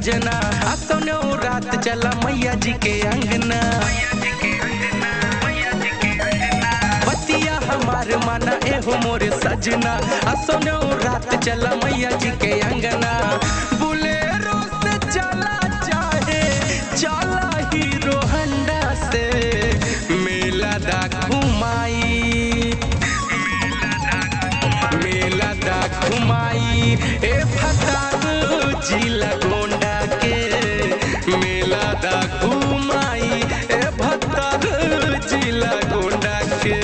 सजना असनो रात चला मैया जी के अंगना बतिया हमार माना एहो मोरे सजना असनो रात चला मैया जी के अंगना बुलेरो से चला चाहे चला हीरो हंडा से मेला दा घुमाई मेला दा घुमाई ए फतान जिला गोंडा के मेला दा घुमाई ए भतार जिला गोंडा के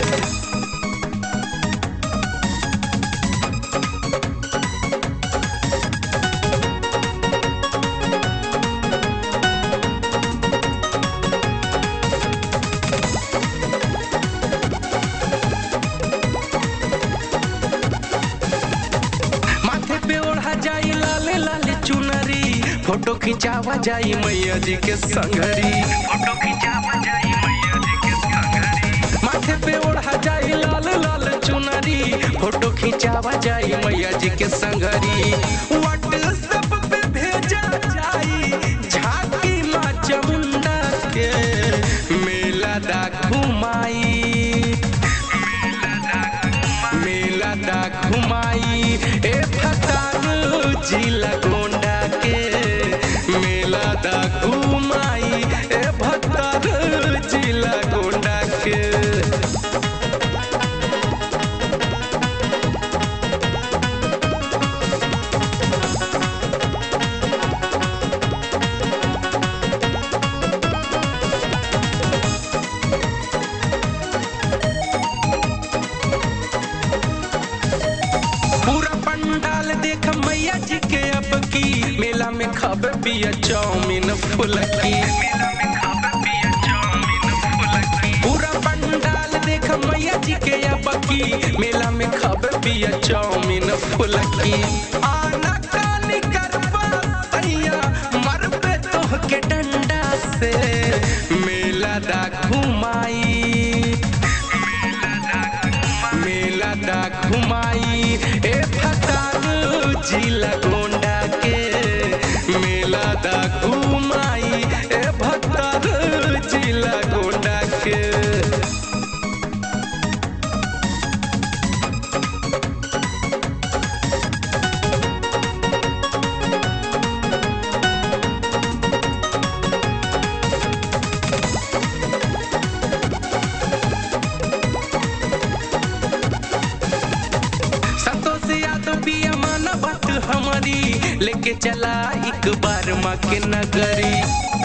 माथे पे ओढ़ा जाई लाले लाले चुनरी फोटो खिंचावा जाई मैया जी के संगरी फोटो खिंचावा जाई मैया जी के संगरी माथे पे ओढ़ा जाई लाल लाल चुनरी फोटो खिंचावा जाई मैया जी के संगरी व्हाट्सएप पे भेजा जाई झांकी माँ चामुंडा के मेला दा घुमाई मेला दा घुमाई ए फतान जिला गोंडा के मेला दा घुमाई ए भतार जिला गोंडा के पूरा पंडाल देख मैया जी के अब की मेला में खब पिया चाउमीन फुलकी पूरा पंडाल देख मैया जी के अब की मेला में खब पिया चाउमीन फुलकी आना कानी करबा सैया मर पे तोह के डंडा से मेला दा घुमाई मेला दा घुमाई ए फतान जिला गोंडा के मेला दा घुमाई ए भतार जिला गोंडा के संतोष यादव पिया माना बात हमारी लेके चला एक बार माँ के नगरी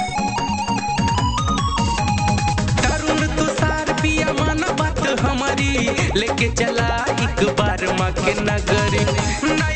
तरुण तुषार पिया माना बात हमारी लेके चला एक बार माँ के नगरी